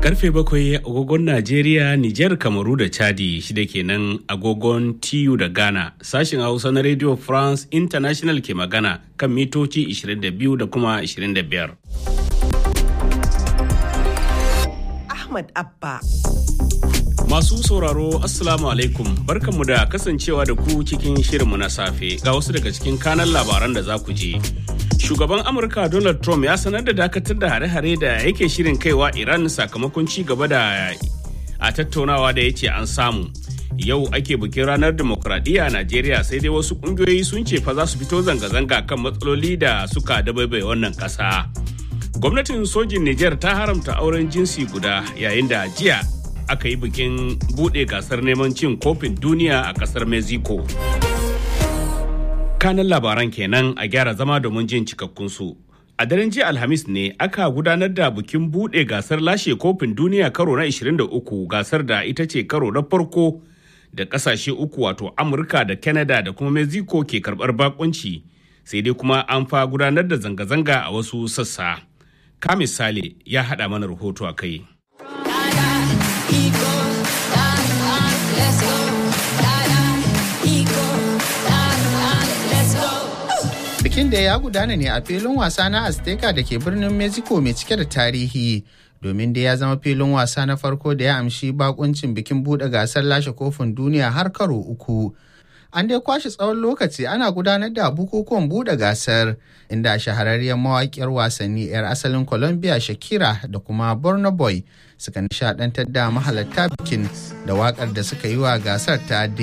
Karfe bakwai agogon Najeriya, Nijar, Kamaru da Chadi shida kenan agogon TU da Ghana. Sashen Hausa na Radio France International ke magana kan mitoci 22 da kuma 25. Ahmad Abba. Masu sauraro Assalamu alaikum barkanmu da kasancewa da ku cikin shirinmu na safe ga wasu daga cikin kanan labaran da za ku ji. Shugaban Amurka Donald Trump ya sanar da dakatar da hare-hare da yake shirin kaiwa Iran sakamakon ci gaba da a tattaunawa da ya ce an samu. Yau ake bikin ranar demokradiyya a Najeriya sai dai wasu kungiyoyi sun ce fa za su fito zanga-zanga kan matsaloli da suka dabaibai wannan ƙasa. Gwamnatin sojin Nijar ta haramta auren jinsi guda yayin da jiya aka yi bikin buɗe gasar neman cin kofin duniya a ƙasar Mexico. Kanan labaran kenan a gyara zama domin jin cikakkunsu. A daren jiya Alhamis ne aka gudanar da bikin buɗe gasar lashe kofin duniya karo na 23 gasar da ita ce karo na farko da ƙasashe uku wato Amurka da Canada da kuma Mexico ke karɓar bakunci sai dai kuma an fa gudanar da zanga-zanga a wasu sassa. Ka misali ya haɗa mana rahoto a kai. Bikin da ya gudana ne a filin wasa na Azteca da ke birnin Mexico mai cike da tarihi. Domin da ya zama filin wasa na farko da ya amshi bakuncin bikin buɗe gasar lashe kofin duniya har karo uku. An dai kwashe tsawon lokaci ana gudanar da bukukuwan buɗe gasar inda shahararriyar mawaƙiyar wasanni 'yar asalin Colombia Shakira da kuma Burna Boy suka nishadantar da mahalarta bikin da waƙar da suka yi wa gasar ta